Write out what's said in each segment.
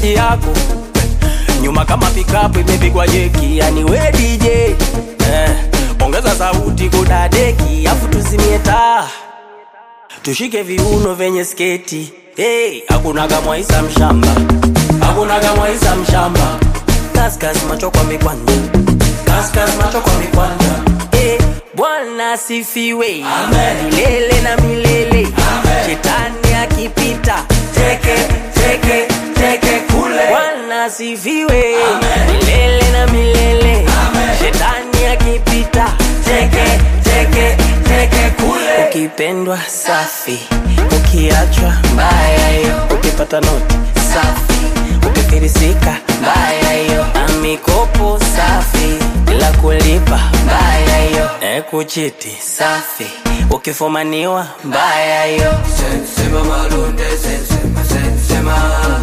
sauti yako nyuma kama pikapu imepigwa jeki, yani we DJ eh, ongeza sauti kudadeki, afu tuzimie taa tushike viuno vyenye sketi hey, hakuna kama Isa mshamba, hakuna kama Isa mshamba, kaskas macho kwa mikwanja, kaskas macho kwa mikwanja hey, Bwana asifiwe milele na milele, shetani akipita teke teke teke kule. Bwana asifiwe milele na milele, shetani akipita teke teke teke kule. Ukipendwa safi, ukiachwa mbaya hiyo, ukipata noti safi, ukifirisika mbaya hiyo, na mikopo safi bila kulipa mbaya hiyo, e kuchiti safi, ukifumaniwa mbaya hiyo. Sensema malunde, sensema, sensema.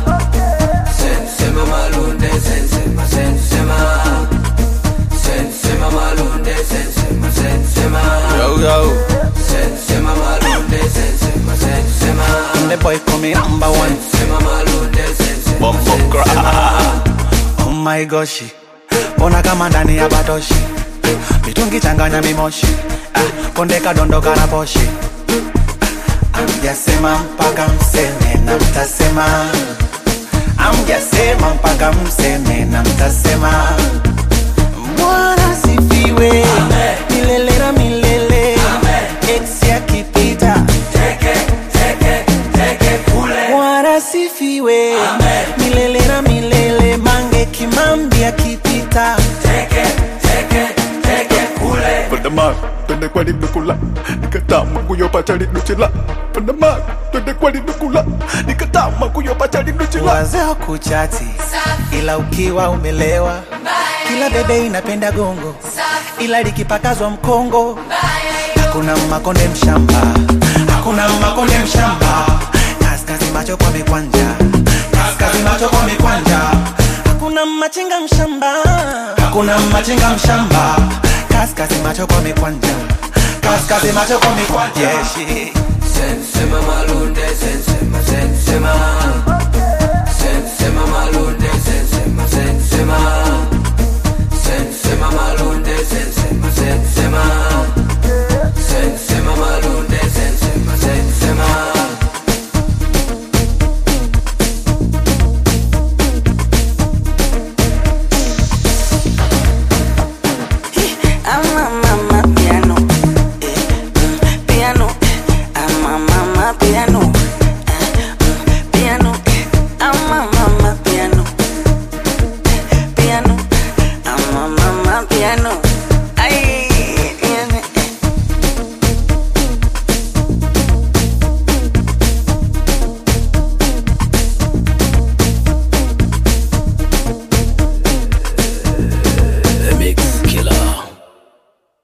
Sensema malunde, sensema, sensema. Sensema malunde, sensema, sensema. Yo, yo. Sensema malunde, sensema, sensema. The boy coming number one. Sensema malunde, sensema, Bumbo sensema. Oh my gosh. Ona kama ndani ya batoshi. Mitungi changanya mimoshi. Ah, konde kadondoka na poshi. Amjasema mpaka mseme na mtasema. Amjasema mpaka mseme na mtasema. Bwana sifiwe milele na milele. Ex akipita Teke, teke, teke kule. Bwana sifiwe milele na milele. Mange Kimambi akipita Teke, teke, teke kule. Pandama, twende kwa linukula nikatama kuyopata linuchila Pandama, twende kwa linukula nikatama kuyopata linuchila wazee wa kuchati, ila ukiwa umelewa, kila bebe inapenda gongo, ila likipakazwa mkongo, hakuna makonde mshamba, hakuna makonde mshamba, kaskazi macho kwa mikwanja, kaskazi macho kwa mikwanja, hakuna machinga mshamba, hakuna machinga mshamba, kaskazi macho kwa mikwanja, kaskazi macho kwa mikwanja, yeah, shit. Sensema malunde, sensema, sensema. Sensema malunde, sensema, sensema. Sensema malunde, sensema, sensema. Sensema malunde, sensema, sensema. Ama mama piano, eh, mm, piano, ama mama piano, eh, mm, piano, ama mama piano, piano, ama mama piano.